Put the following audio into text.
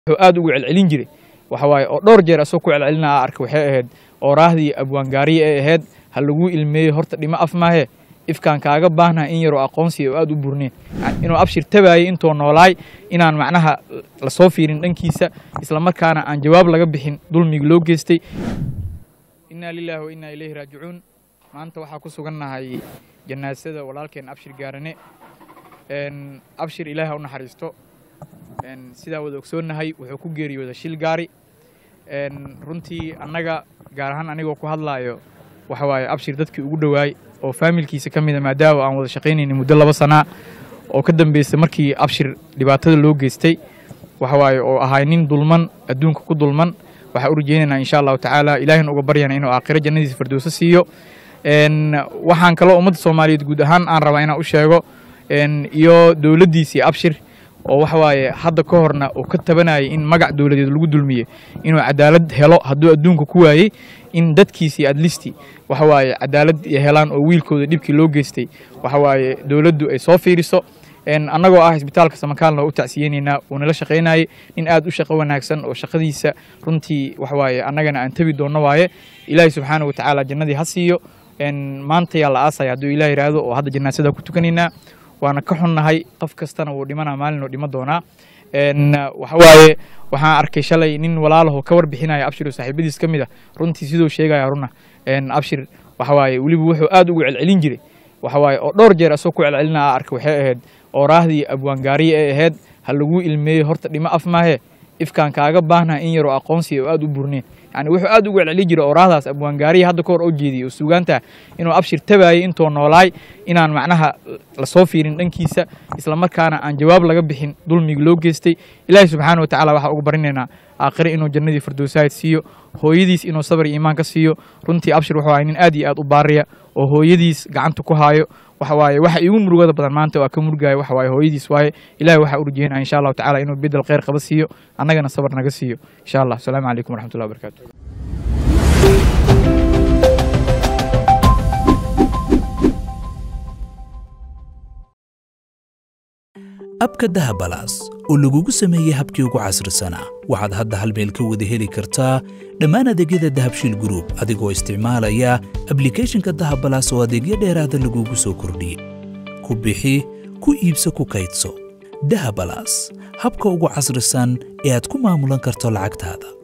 wuxuu aad ugu celcelin jiray waxa waaye oo dhowr jeer asoo ku celcelinaa arka waxay ahayd ooraahdii abwaangaariye ee ahayd ha laguu ilmeeyo horta dhimo af maahe ifkaan kaaga baahnaha in yaroo aqoonsiya oo aad u burneen inuu abshir tabaayay intoo noolaay inaan macnaha lasoo fiirin dhankiisa islamarkaana aan jawaab laga bixin dulmiga loo geystay innaa lilaahi wa innaa ilayhi raajicuun maanta waxaa ku sugannahay janaasada walaalkeen abshir gaarane abshir ilaahi ha u naxariisto sidaa wada ogsoonnahay wuxuu ku geeriyooda shil gaari runtii annaga gaar ahaan anigoo ku hadlaayo waxa waaye abshir dadkii ugu dhowaay oo faamilkiisa ka mida maadaama aan wada shaqaynaynin muddo laba sanaa oo ka dambeysay markii abshir dhibaatada loo geystay waxa waaye oo ahay nin dulman adduunka ku dulman waxaan u rajaynaynaa insha allahu tacaala ilaahina uga baryana inuu aakhiro jannadiisa firdowso siiyo waxaan kaloo ummadda soomaaliyeed guud ahaan aan rabaa inaan u sheego iyo dowladdiisii abshir oo waxa waaye hadda ka horna uu ka tabanayay in magac dowladeed lagu dulmiye inuu cadaalad helo hadduu adduunka ku waayey in dadkiisii adlisti waxa waaye cadaalad helaan oo wiilkooda dhibkii loo geystay waxa waaye dowladdu ay soo fiiriso annagoo ah isbitaalka samakaalna waa u tacsiyeynaynaa uu nala shaqaynayay nin aad u shaqo wanaagsan oo shaqadiisa runtii waxa waaye annagana aan tabi doonno waaye ilaahay subxaana wa tacaala jannadii ha siiyo maanta yaa la aasaya hadduu ilaah yidhaahdo oo hadda janaasada ku tukanaynaa waana ka xunnahay qof kastana wuu dhimanaa maalin oo dhima doonaa waxa waaye waxaan arkay shalay nin walaalaho ka warbixinaya abshir oo saaxiibadiis ka mid a runtii siduu sheegaya runa abshir waxa waaye weliba wuxuu aad ugu celcelin jiray waxa waaye oo dhowr jeer asoo ku celcelinaa arka waxay ahayd ooraahdii abwaangaariye ee ahayd ha laguu ilmeeyo horta dhimo af maahe ifkaan kaaga baahnaha in yaroo aqoonsiya oo aad u burneen yani wuxuu aad ugu celceli jiray oorahdaas abwaangaariya hadda ka hor oo jeediyay oo sugaanta inuu abshir tabaayay intoo noolaay inaan macnaha lasoo fiirin dhankiisa islamarkaana aan jawaab laga bixin dulmiga loo geystay ilaahay subxaana wa tacala waxaa uga barinaynaa aakhire inuu jannadii firdowsahayd siiyo hooyadiis inuu sabar iyo iimaan ka siiyo runtii abshir wuxuu ahay nin aad iyo aad u baariya oo hooyadiis gacanta ku haayo waxa waaye waxa iigu murugada badan maanta waa ka murugaya waxa waaye hooyadiis waaye ilahay waxaa u rajeynaya insha allahu tacala inuu bedel khayr qaba siiyo annagana sabar naga siiyo insha allah asalaamu calaykum waraxmatullahi wabarakatu abka dahabalaas oo lagugu sameeyey habkii ugu casrisanaa waxaad hadda hal meel ka wada heli kartaa dhammaan adeegyada dahabshiil gruub adigoo isticmaalaya ablikeeshinka dahabalaas oo adeegyo dheeraada lagugu soo kordhiyey ku bixi ku iibso ku kaydso dahabalaas habka ugu casrisan ee aad ku maamulan karto lacagtaada